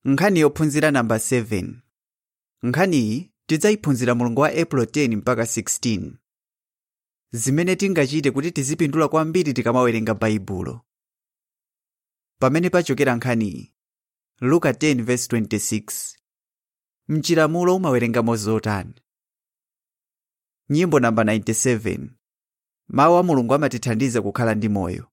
nkhani yophunzira namba 7 nkhaniyi tidzayiphunzira mulungu wa april 10 mpaka 16 zimene tingachite kuti tizipindula kwambiri tikamawerenga baibulo pamene pachokera nkhaniyi luka 10:26 mchiramulo umawerengamo zotani nyimbo namba 97 mawu a mulungu amatithandiza kukhala ndi moyo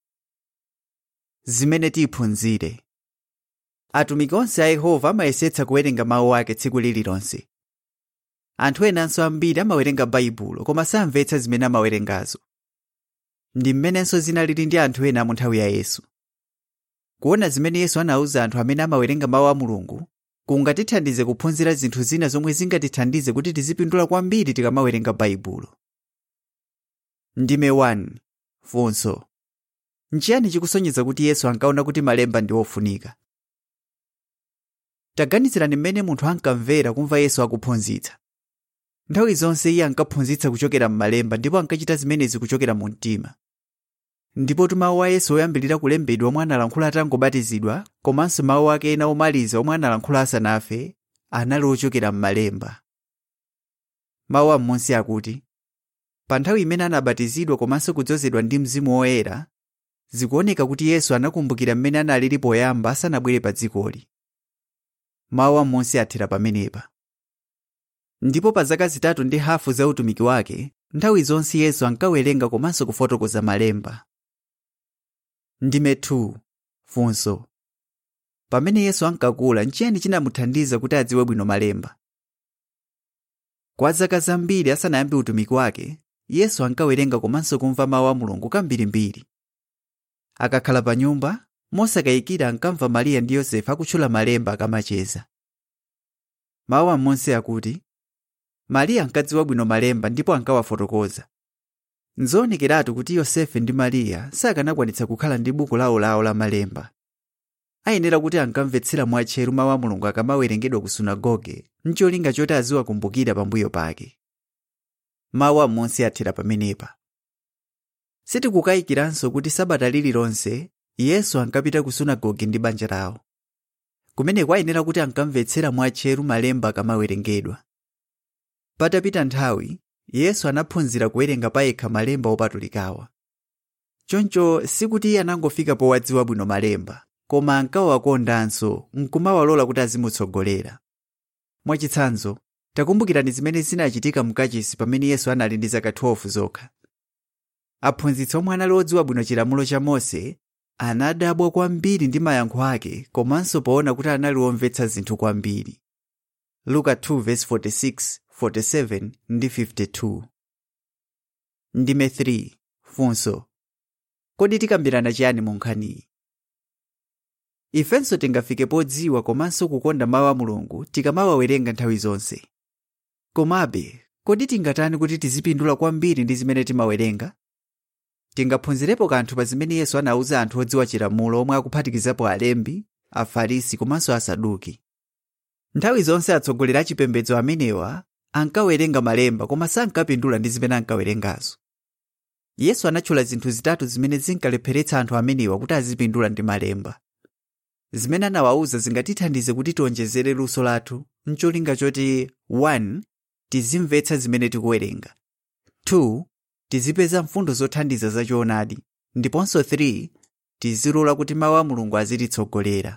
zimene tiphunzire atumiki onse a yehova amayesetsa kuwerenga mawu ake tsiku lililonse anthu enanso ambiri amawerenga baibulo koma samvetsa zimene amawerengazo ndi mmenenso zinalili ndi anthu ena mu nthawi ya yesu kuona zimene yesu anawuza anthu amene amawerenga mawu a mulungu kungatithandize kuphunzira zinthu zina zomwe zingatithandize kuti tizipindula kwambiri tikamawerenga baibulo ndime 1 funso nchiyani chikusonyeza kuti yesu ankaona kuti malemba ndi ofunika taganizirani mmene munthu ankamvera kumva yesu akuphunzitsa nthawi zonse iye ankaphunzitsa kuchokera m'malemba ndipo ankachita zimenezi kuchokera mu mtima ndipo mawu a yesu oyambirira kulembedwa omwe analankhula atangobatizidwa komanso mawu ake ena omaliza omwe analankhula asanafe anali ochokera m'malemba mawu am'munsi akuti pa nthawi imene anabatizidwa komanso kudzozedwa ndi mzimu woyera zikuoneka kuti yesu anakumbukira mmene analili poyamba asanabwere pa dzikoli mawu am'munsi athera pamenepa ndipo pa zaka zitatu ndi hafu za utumiki wake nthawi zonse yesu ankawerenga komanso kufotokoza malemba ndime 2 funso pamene yesu ankakula nchiyani chinamuthandiza kuti adziwe bwino malemba kwa zaka zambiri asanayambe utumiki wake yesu ankawerenga komanso kumva mawu a mulungu kambirimbiri akakhala pa nyumba mosakayikira ankamva mariya ndi yosefe akutchula malemba akamacheza mawu am'munsi akuti mariya ankadziwa bwino malemba ndipo ankawafotokoza nzowonekeratu kuti yosefe ndi mariya sakanakwanitsa kukhala ndi buku lawolawo la malemba ayenera kuti ankamvetsera mwatcheru mawu a mulungu akamawerengedwa ku sunagoge ncholinga choti aziwakumbukira pambuyo pake mawu am'munsi athera pamenepa sitikukayikiranso kuti sabata lililonse yesu ankapita ku sunagoge ndi banja lawo kumeneko ayenera kuti ankamvetsera mwatcheru malemba akamawerengedwa patapita nthawi yesu anaphunzira kuwerenga payekha malemba opatulikawa choncho sikuti iye anangofika powadziwa bwino malemba koma ankawakondanso nkumawalola kuti azimutsogolera mwachitsanzo takumbukirani zimene zinachitika mkachisi pamene yesu anali ndi zaka 12 zokha aphunzitsi omwe anali odziwa bwino chilamulo cha mose anadabwa kwambiri ndi mayankho ake komanso poona kuti anali womvetsa zinthu kwambiri luka 2:46 47 ndi 52 ndime 3 funso kodi tikambirana chiyani mu nkhaniyi ifenso tingafike podziwa komanso kukonda mawu a mulungu tikamawawerenga nthawi zonse komabe kodi tingatani kuti tizipindula kwambiri ndi zimene timawerenga tingaphunzirepo kanthu pa zimene yesu anawuza anthu odziwa chilamulo omwe akuphatikizapo alembi afarisi komanso asaduki nthawi zonse atsogoleri a chipembedzo amenewa ankawerenga malemba koma sankapindula ndi zimene ankawerengazo yesu anatchula zinthu zitatu zimene zinkalepheretsa anthu amenewa kuti azipindula ndi malemba zimene anawawuza zingatithandize kuti tionjezere luso lathu ncholinga choti 1 tizimvetsa zimene tikuwerenga 2 tizipeza mfundo zothandiza zachoonadi ndiponso 3 tizilola kuti mawu a mulungu azititsogolera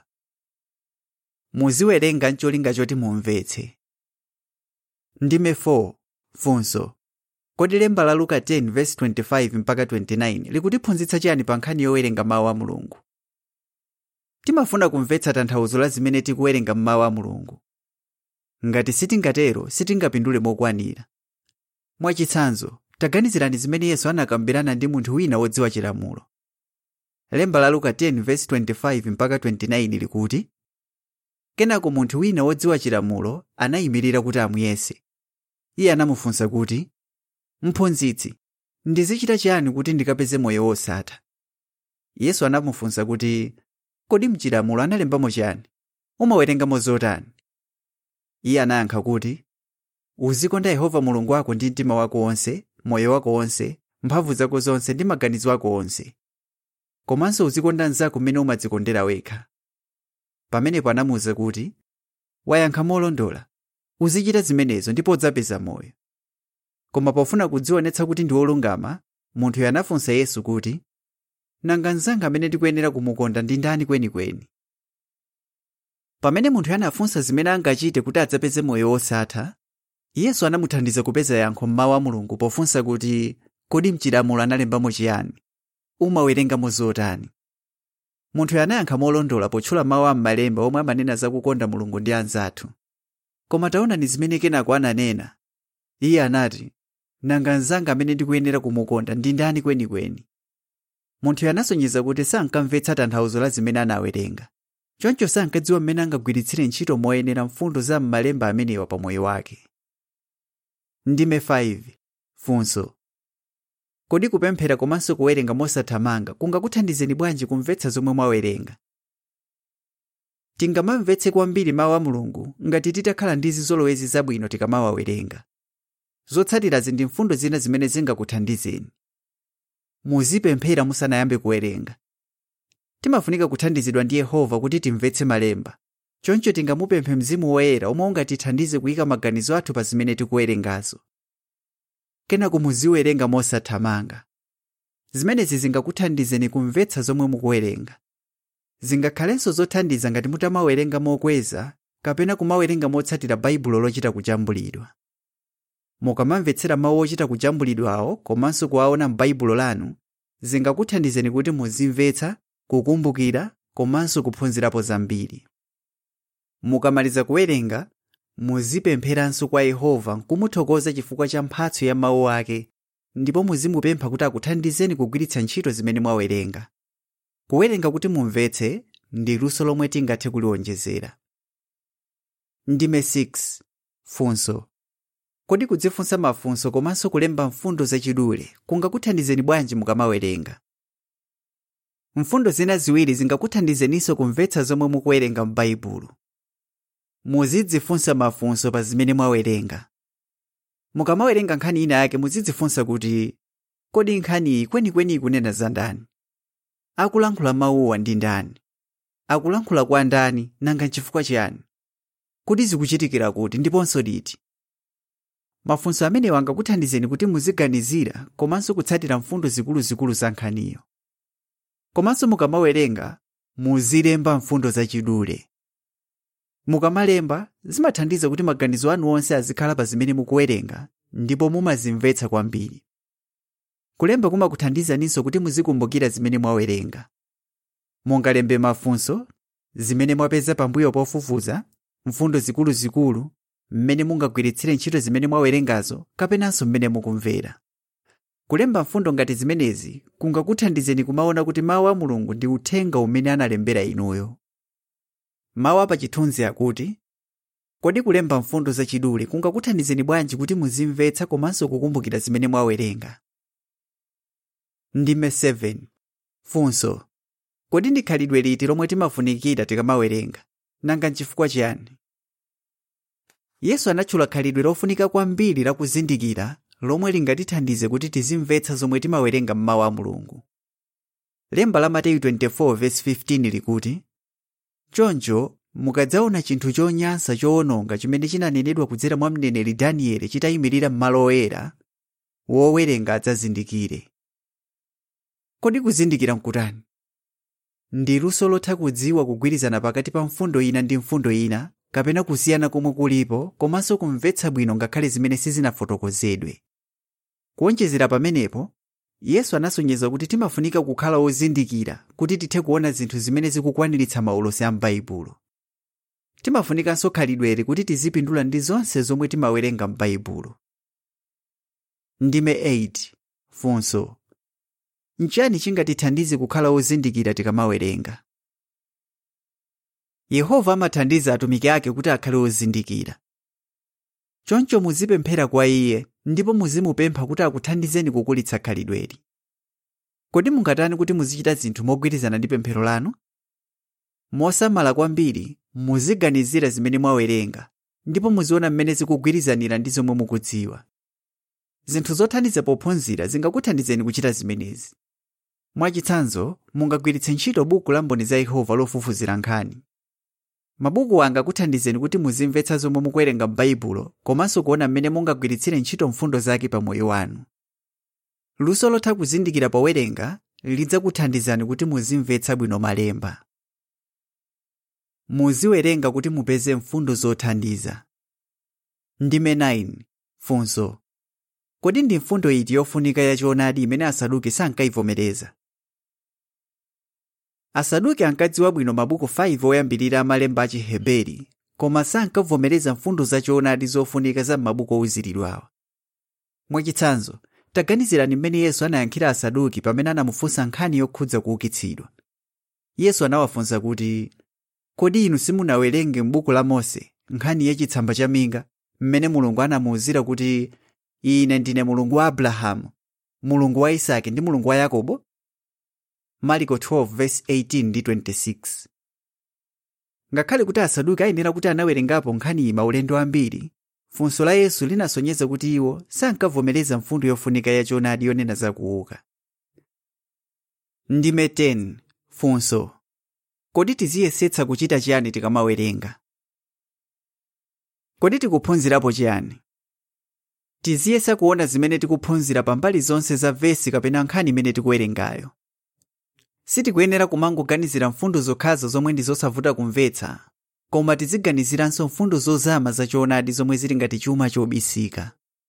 muziwerenga ncholinga choti mumvetse ndime 4 funso kodi lemba la luka 10:25 mpaka 29 likutiphunzitsa chiyani pa nkhani yowerenga mawu a mulungu timafuna kumvetsa tanthauzo la zimene tikuwerenga m'mawu a mulungu ngati sitingatero sitingapindule mokwanira mwachitsanzo taganizirani zimene yesu anakambirana ndi munthu wina wodziwa chilamulo lemba la luka 10:25 mpaka 29 likuti kenako munthu wina wodziwa chilamulo anayimirira kuti amuyese iye anamufunsa kuti mphunzitsi ndizichita chiyani kuti ndikapeze moyo wosatha yesu anamufunsa kuti kodi mchilamulo analembamo chiyani umawerengamo zotani iye anayankha kuti uzikonda yehova mulungu wako ndi mtima wako wonse moyo wako wonse mphamvu zako zonse ndi maganizo ako onse komanso uzikonda mnzako mmene umadzikondera wekha pamenepo anamuwuza kuti wayankha molondola uzichita zimenezo ndipo udzapeza moyo koma pofuna kudzionetsa kuti ndi wolungama munthuyo anafunsa yesu kuti nanga mnzanga amene ndikuyenera kumukonda ndi ndani kwenikweni pamene munthuyo anafunsa zimene angachite kuti adzapeze moyo wosatha yesu anamuthandiza kupeza yankho mmawu a mulungu pofunsa kuti kodi mchilamulo analembamo chiyani umawerengamo zotani munthuyo anayankha molondola potchula mawu a m'malemba omwe amanena za kukonda mulungu ndi anzathu koma taonani zimene kenako ananena iye anati nanga mnzanga amene ndikuyenera kumukonda ndi ndani kwenikweni munthuyo anasonyeza kuti sankamvetsa tanthauzo la zimene anawerenga choncho sankadziwa mmene angagwiritsire ntchito moyenera mfundo za m'malemba amenewa pa moyo wake ndime 5 funso kodi kupemphera komanso kuwerenga mosathamanga kungakuthandizeni bwanji kumvetsa zomwe mwawerenga tingamamvetse kwambiri mawu a mulungu ngati titakhala ndi zizolowezi zabwino tikamawawerenga zotsatirazi ndi mfundo zina zimene zingakuthandizeni muzipemphera musanayambe kuwerenga timafunika kuthandizidwa ndi yehova kuti timvetse malemba choncho tingamupemphe mzimu woyera omwe ungatithandize kuyika maganizo athu pa zimene tikuwerengazo kenako muziwerenga mosathamanga zimenezi zingakuthandizeni kumvetsa zomwe mukuwerenga zingakhalenso zothandiza ngati mutamawerenga mokweza kapena kumawerenga motsatira baibulo lochita kujambulidwa mukamamvetsera mawu ochita kujambulidwawo komanso kuwaona m'baibulo lanu zingakuthandizeni kuti muzimvetsa kukumbukira komanso kuphunzirapo zambiri mukamaliza kuwerenga muzipempheranso kwa yehova nkumuthokoza chifukwa cha mphatso ya mawu ake ndipo muzimupempha kuti akuthandizeni kugwiritsa ntchito zimene mwawerenga kuwerenga kuti mumvetse ndi luso lomwe tingathe kuliwonjezera ndime 6 funso kodi kudzifunsa mafunso komanso kulemba mfundo zachidule kungakuthandizeni bwanji mukamawerenga mfundo zina ziwiri zingakuthandizeninso kumvetsa zomwe mukuwerenga m'baibulo muzidzifunsa mafunso pa zimene mwawerenga mukamawerenga nkhani ina yake muzidzifunsa kuti kodi nkhaniyi kwenikweni ikunena za ndani akulankhula mawuwa ndi ndani akulankhula kwa ndani nanga nchifukwa chiyani kuti zikuchitikira kuti ndiponso liti mafunso amenewa angakuthandizeni kuti muziganizira komanso kutsatira mfundo zikuluzikulu za nkhaniyo komanso mukamawerenga muzilemba mfundo zachidule mukamalemba zimathandiza kuti maganizo anu onse azikhala pa zimene mukuwerenga ndipo mumazimvetsa kwambiri kulemba kumakuthandizaninso kuti muzikumbukira zimene mwawerenga mungalembe mafunso zimene mwapeza pambuyo pofufuza mfundo zikuluzikulu mmene mungagwiritsire ntchito zimene mwawerengazo kapenanso mmene mukumvera kulemba mfundo ngati zimenezi kungakuthandizeni kumaona kuti mawu a mulungu ndi uthenga umene analembera inuyo mawu apachithunzi akuti kodi kulemba mfundo zachidule kungakuthandizeni bwanji kuti muzimvetsa komanso kukumbukira zimene mwawerenga ndime 7 funso kodi ndi khalidwe liti lomwe timafunikira tikamawerenga nanga nchifukwa chiyani yesu anatchula khalidwe lofunika kwambiri lakuzindikira lomwe lingatithandize kuti tizimvetsa zomwe timawerenga m'mawu a mulungu lemba la mateyu 24:15 likuti choncho mukadzaona chinthu chonyansa choononga chimene chinanenedwa kudzera mwa mneneri danieli chitayimirira m'malo oyera wowerenga adzazindikire kodi kuzindikira nkutani ndi luso lotha kudziwa kugwirizana pakati pa mfundo ina ndi mfundo ina kapena kusiyana komwe kulipo komanso kumvetsa bwino ngakhale zimene sizinafotokozedwe kuonjezera pamenepo yesu anasonyeza kuti timafunika kukhala ozindikira kuti tithe kuona zinthu zimene zikukwaniritsa maulosi a m'baibulo timafunikanso khalidweli kuti tizipindula ndi zonse zomwe timawerenga m'baibulo ndime 8 funso nchiyani chingatithandize kukhala ozindikira tikamawerenga yehova amathandiza atumiki ake kuti akhale ozindikira choncho muzipemphera kwa iye ndipo muzimupempha kuti akuthandizeni kukulitsa khalidweli kodi mungatani kuti muzichita zinthu mogwirizana ndi pemphero lanu mosamala kwambiri muziganizira zimene mwawerenga ndipo muziona mmene zikugwirizanira ndi zomwe mukudziwa zinthu zothandiza pophunzira zingakuthandizeni kuchita zimenezi mwachitsanzo mungagwiritse ntchito buku la mboni za yehova lofufuzira nkhani mabuku anga akuthandizeni kuti muzimvetsa zomwe mukuwerenga m'baibulo komanso kuona mmene mungagwiritsire ntchito mfundo zake pa moyo wanu luso lotha kuzindikira powerenga lidzakuthandizani kuti muzimvetsa bwino malemba muziwerenga kuti mupeze mfundo zothandiza ndime 9 funso kodi ndi mfundo iti yofunika yachoonadi imene asaduki sankayivomereza asaduki ankadziwa bwino mabuku 5 oyambirira amalemba a chiheberi koma sankavomereza mfundo zachoonadi zofunika za m'mabuku ouziridwawa mwachitsanzo taganizirani mmene yesu anayankhira asaduki pamene anamufunsa nkhani yokhudza kuukitsidwa yesu anawafunsa kuti kodi inu simunawerenge m'buku la mose nkhani yachitsamba cha minga mmene mulungu anamuwuzira kuti ine ndine mulungu wa abrahamu mulungu wa isake ndi mulungu wa yakobo marko 12:18 ndi 26 ngakhale kuti asaduki ayenera kuti anawerengapo nkhaniyi maulendo ambiri funso la yesu linasonyeza kuti iwo sankavomereza mfundo yofunika yachoonadi yonena za kuuka ndime 10 funso kodi tiziyesetsa kuchita chiyani tikamawerenga kodi tikuphunzirapo chiyani tiziyesa kuona zimene tikuphunzira pambali zonse za vesi kapena nkhani imene tikuwerengayo sitikuyenera kumangoganizira mfundo zokhazo zomwe ndi zosavuta kumvetsa koma tiziganiziranso mfundo zozama zachoonadi zomwe zili ngati chuma chobisika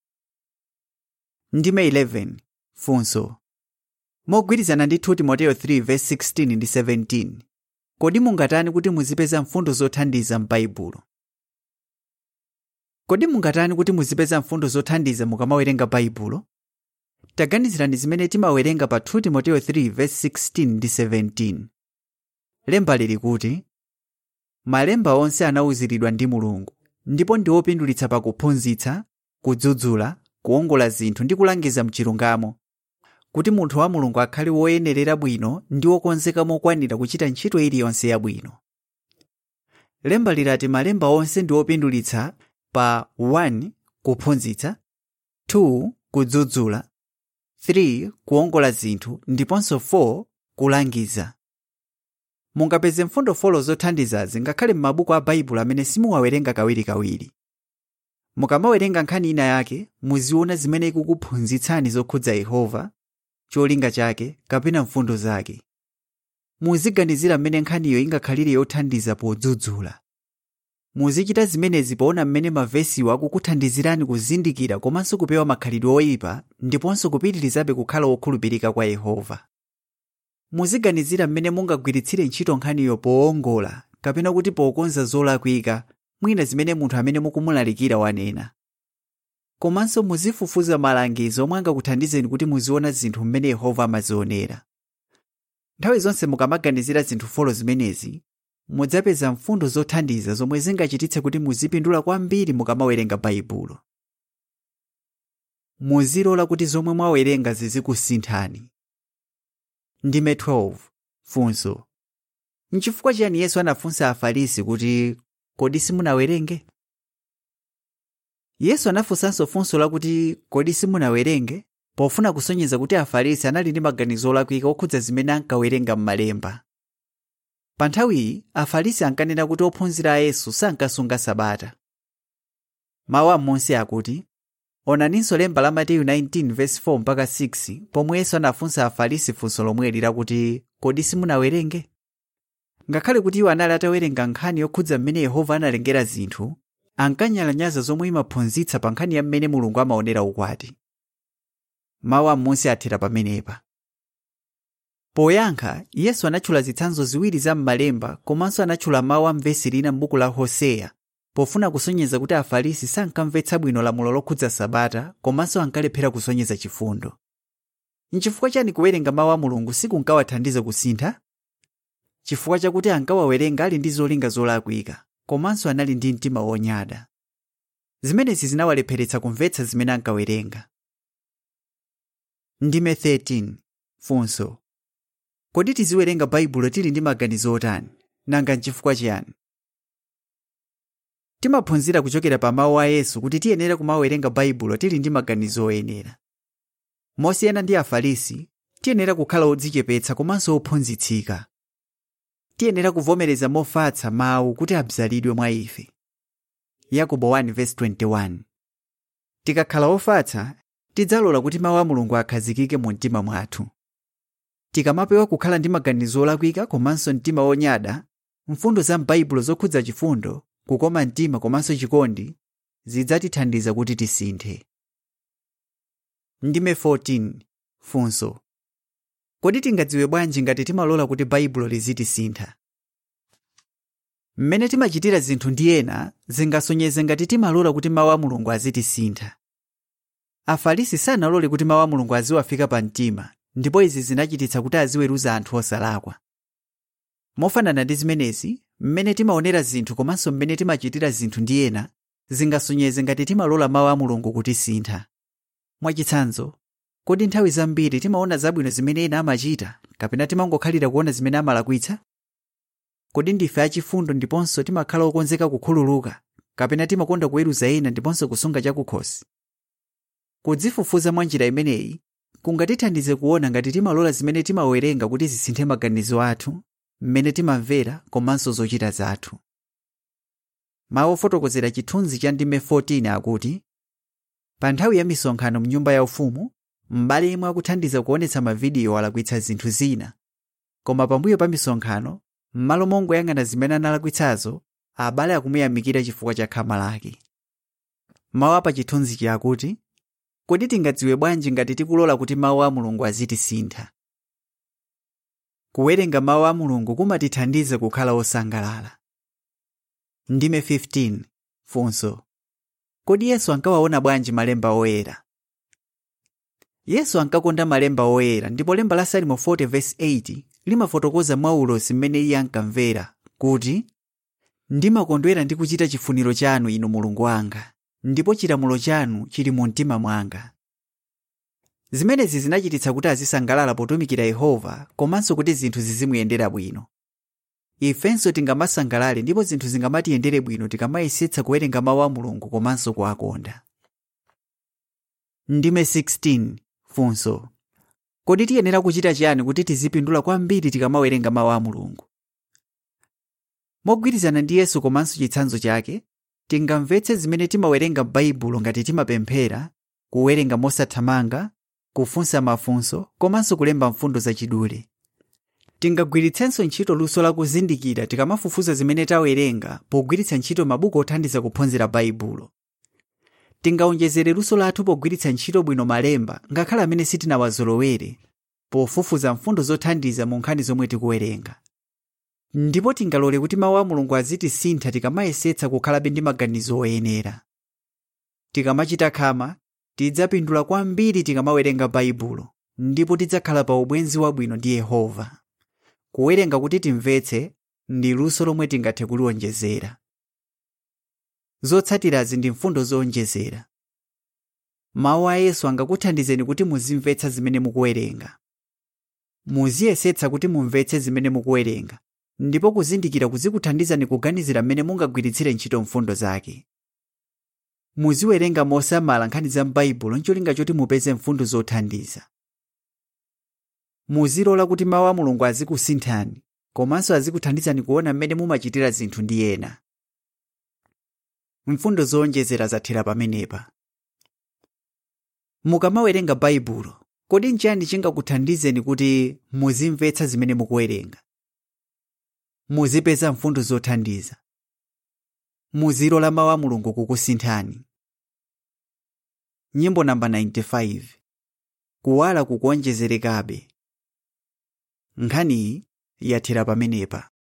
ndime 11 funso mogwirizana ndi 2 timoteyo 3:16 ndi 17 kodi mungatani kuti muzipeza mfundo zothandiza m'baibulo kodi mungatani kuti muzipeza mfundo zothandiza mukamawerenga baibulo taganizirani zimene timawerenga pa 2 timoteyo 3:16 ndi 17 lemba lili kuti malemba onse anawuziridwa ndi mulungu ndipo ndi opindulitsa pakuphunzitsa kudzudzula kuwongola zinthu ndi kulangiza mchilungamo kuti munthu wa mulungu akhale woyenerera bwino ndi wokonzeka mokwanira kuchita ntchito iliyonse yabwino lemba lilati malemba onse ndi opindulitsa pa 1 kuphunzitsa 2 kudzudzula 3 kuwongola zinthu ndiponso 4 kulangiza mungapeze mfundo folo zothandizazi ngakhale m'mabuku a baibulo amene simuwawerenga kawirikawiri mukamawerenga nkhani ina yake muziona zimene ikukuphunzitsani zokhudza yehova cholinga chake kapena mfundo zake muziganizira mmene nkhaniyo ingakhalire yothandiza podzudzula muzichita zimenezi poona mmene mavesiwo akukuthandizirani kuzindikira komanso kupewa makhalidwe oyipa ndiponso kupitirizabe kukhala wokhulupirika kwa yehova muziganizira mmene mungagwiritsire ntchito nkhaniyo powongola kapena kuti pokonza zolakwika mwina zimene munthu amene mukumulalikira wanena komanso muzifufuza malangizo omwe angakuthandizeni kuti muziona zinthu mmene yehova amazionera nthawi zonse mukamaganizira zinthu folo zimenezi mudzapeza mfundo zothandiza zomwe zingachititse kuti muzipindula kwambiri mukamawerenga baibulo muzilola kuti zomwe mwawerenga zizikusinthani ndime 12 funso nchifukwa chiyani yesu anafunsa afarisi kuti kodi simunawerenge yesu anafunsanso funso lakuti kodi simunawerenge pofuna kusonyeza kuti afarisi anali ndi maganizo olakwika okhudza zimene ankawerenga m'malemba pa nthawiyi afarisi ankanena kuti ophunzira a yesu sankasunga sabata mawu amonse akuti onaninso lemba la mateyu 19:4 mpaka 6 pomwe yesu anafunsa afarisi funso lomweli lakuti kodi simunawerenge ngakhale kuti iwo anali atawerenga nkhani yokhudza mmene yehova analengera zinthu ankanyalanyaza zomwe imaphunzitsa pa nkhani ya mmene mulungu amaonera ukwati mawu amonse athera pamenepa poyankha yesu anatchula zitsanzo ziwiri za m'malemba komanso anatchula mawu a m'vesi lina m'buku la hoseya pofuna kusonyeza kuti afarisi sankamvetsa bwino lamulo lokhudza sabata komanso ankalephera kusonyeza chifundo nchifukwa chani kuwerenga mawu a mulungu sikunkawathandiza kusintha chifukwa chakuti ankawawerenga ali ndi zolinga zolakwika komanso anali ndi mtima wonyada zimenezi zinawalepheretsa kumvetsa zimene ankawerenga ndime 13 funso kodi tiziwerenga baibulo tili ndi maganizo otani nanga nchifukwa chiyani timaphunzira kuchokera pa mawu a yesu kuti tiyenera kumawerenga baibulo tili ndi maganizo oyenera mosiyana ndi afarisi tiyenera kukhala odzichepetsa komanso ophunzitsika tiyenera kuvomereza mofatsa mawu kuti abzalidwe mwa ife yakobo 1:21 tikakhala ofatsa tidzalola kuti mawu a mulungu akhazikike mu mtima mwathu tikamapewa kukhala ndi maganizo olakwika komanso mtima wonyada mfundo za m'baibulo zokhudza chifundo kukoma mtima komanso chikondi zidzatithandiza kuti tisinthe ndime 14 funso kodi tingadziwe bwanji ngati timalola kuti baibulo lizitisintha mmene timachitira zinthu ndi ena zingasonyeze ngati timalola kuti mawu a mulungu azitisintha afarisi sanalole kuti mawu a mulungu aziwafika pa mtima ndipo izi zinachititsa kuti aziweruza anthu osalakwa mofanana ndi zimenezi mmene timaonera zinthu komanso mmene timachitira zinthu ndi ena zingasonyeze ngati timalola mawu a mulungu kutisintha mwachitsanzo kodi nthawi zambiri timaona zabwino zimene ena amachita kapena timangokhalira kuona zimene amalakwitsa kodi ndife achifundo ndiponso timakhala okonzeka kukhululuka kapena timakonda kuweruza ena ndiponso kusunga chakukhosi kudzifufuza mwa njira imeneyi kungatithandize kuona ngati timalola zimene timawerenga kuti zisinthe maganizo athu mmene timamvera komanso zochita zathu mawu ofotokozera chithunzi cha ndime 14 akuti pa nthawi ya misonkhano mnyumba yaufumu m'bale imwe akuthandiza kuonetsa mavidiyo alakwitsa zinthu zina koma pambuyo pa misonkhano m'malo mongoyang'ana zimene analakwitsazo abale akumuyamikira chifukwa cha khama lake mawu apa chithunzichi akuti kodi tingadziwe bwanji ngati tikulola kuti mawu a mulungu azitisintha kuwerenga mawu a mulungu kumatithandiza kukhala osangalala ndime 15 funso kodi yesu ankawaona bwanji malemba oyera yesu ankakonda malemba oyera ndipo lemba la salimo 40:8 limafotokoza mwaulosi mmene iye ankamvera kuti ndimakondwera ndi kuchita chifuniro chanu inu mulungu wanga ndipo chilamulo chanu chili mu mtima mwanga zimenezi zinachititsa kuti azisangalala potumikira yehova komanso kuti zinthu zizimuyendera bwino ifenso tingamasangalale ndipo zinthu zingamatiyendere bwino tikamayesetsa kuwerenga mawu a mulungu komanso kuwakonda ndime 16 funso kodi tiyenera kuchita chiyani kuti tizipindula kwambiri tikamawerenga mawu a mulungu mogwirizana ndi yesu komanso chitsanzo chake tingamvetse zimene timawerenga m'baibulo ngati timapemphera kuwerenga mosathamanga kufunsa mafunso komanso kulemba mfundo zachidule tingagwiritsenso ntchito luso la kuzindikira tikamafufuza zimene tawerenga pogwiritsa ntchito mabuku othandiza kuphunzira baibulo tingawonjezere luso lathu pogwiritsa ntchito bwino malemba ngakhale amene sitinawazolowere pofufuza mfundo zothandiza mu nkhani zomwe tikuwerenga ndipo tingalole kuti mawu a mulungu azitisintha tikamayesetsa kukhalabe ndi maganizo oyenera tikamachita khama tidzapindula kwambiri tikamawerenga baibulo ndipo tidzakhala pa ubwenzi wabwino ndi yehova kuwerenga kuti timvetse ndi luso lomwe tingathe kuliwonjezera zotsatirazi ndi mfundo zowonjezera mawu a yesu angakuthandizeni kuti muzimvetsa zimene mukuwerenga muziyesetsa kuti mumvetse zimene mukuwerenga ndipo kuzindikira kuzikuthandizani kuganizira mmene mungagwiritsire ntchito mfundo zake muziwerenga mosamala nkhani za m'baibulo ncholinga choti mupeze mfundo zothandiza muzilola kuti mawu a mulungu azikusinthani komanso azikuthandizani kuona mmene mumachitira zinthu ndi ena mfundo zowonjezera zathera pamenepa mukamawerenga baibulo kodi nchiyani chingakuthandizeni kuti muzimvetsa zimene mukuwerenga muzipeza mfundo zothandiza muzilola mawu a mulungu kukusinthani nyimbo namba 95 kuwala kukuonjezerekabe nkhaniyi yathera pamenepa